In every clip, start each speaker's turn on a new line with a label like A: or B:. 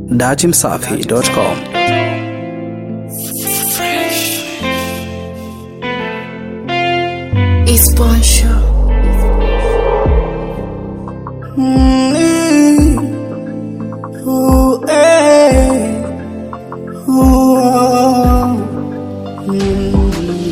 A: datimsafi.com.
B: It's Bon Show.
C: Ooh, eh. Ooh, oh. Mm.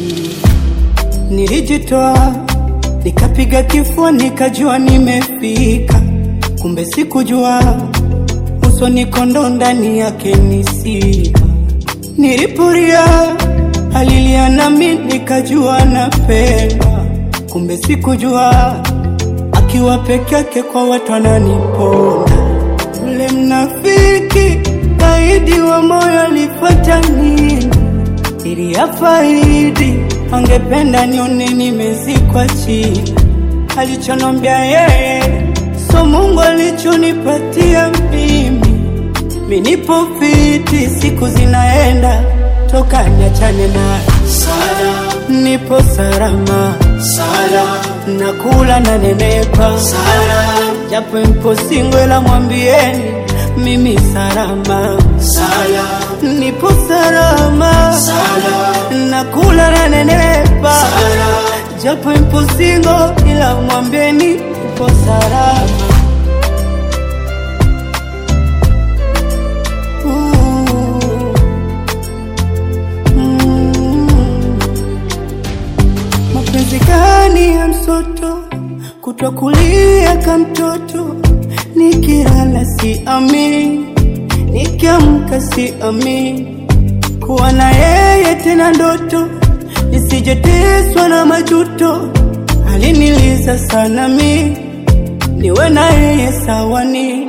C: Nilijitoa nikapiga kifua nikajua nimefika, kumbe sikujua uso niko ndo ndani yake nisika. Niliporia alilia nami nikajua napendwa, kumbe sikujua akiwa peke yake kwa watu ananiponda. Ule mnafiki kaidi wa moyo alifuata nini ili afaidi, angependa nione nimezikwa chini. Alichonombia yeye so Mungu alichonipatia mimi. Mi nipo fiti, siku zinaenda toka niachane naye
D: Sala,
C: nipo salama
D: sala,
C: nakula na nenepa
D: sala,
C: japo mpo singo la mwambieni mimi salama
D: sala,
C: nipo salama
D: sala,
C: nakula na nenepa
D: sala.
C: japo mpo singo ila mwambieni nipo salama Ooh. Mm. Mapenzi gani ya msoto kutwa kulia ka mtoto, nikilala si amini, nikiamka si amini, kuwa na yeye tena ndoto, nisijeteswa na majuto, aliniliza sana mi niwe na yeye sawani,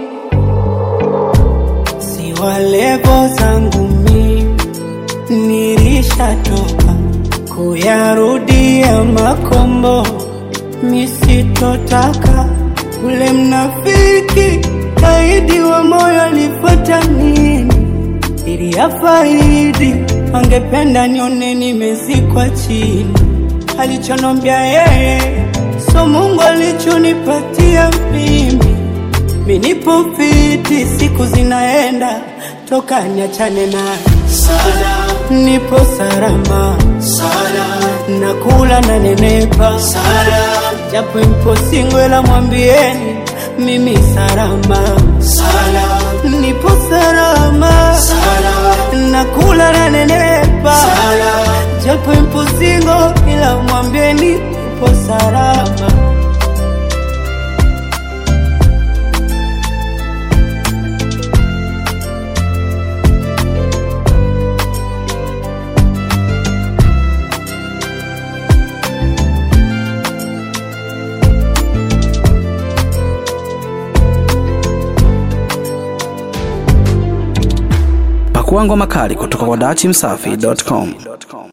C: si walevo zangu mi nilishatoka kuyarudia makombo, misitotaka ule mnafiki kaidi wa moyo alifuata nini ili afaidi, angependa nione nimezikwa chini. Alichonombia yeye so Mungu alichonipatia mimi. Mi nipo fiti, siku zinaenda toka niachane naye
D: Sala,
C: nipo salama,
D: sala,
C: nakula na nenepa,
D: sala,
C: japo mpo singo la mwambieni mimi salama,
D: sala,
C: nipo salama,
D: sala,
C: nakula na nenepa,
D: sala.
C: japo mpo singo ila mwambieni nipo salama.
A: Pakua ngoma kali kutoka kwa datimsafi.com.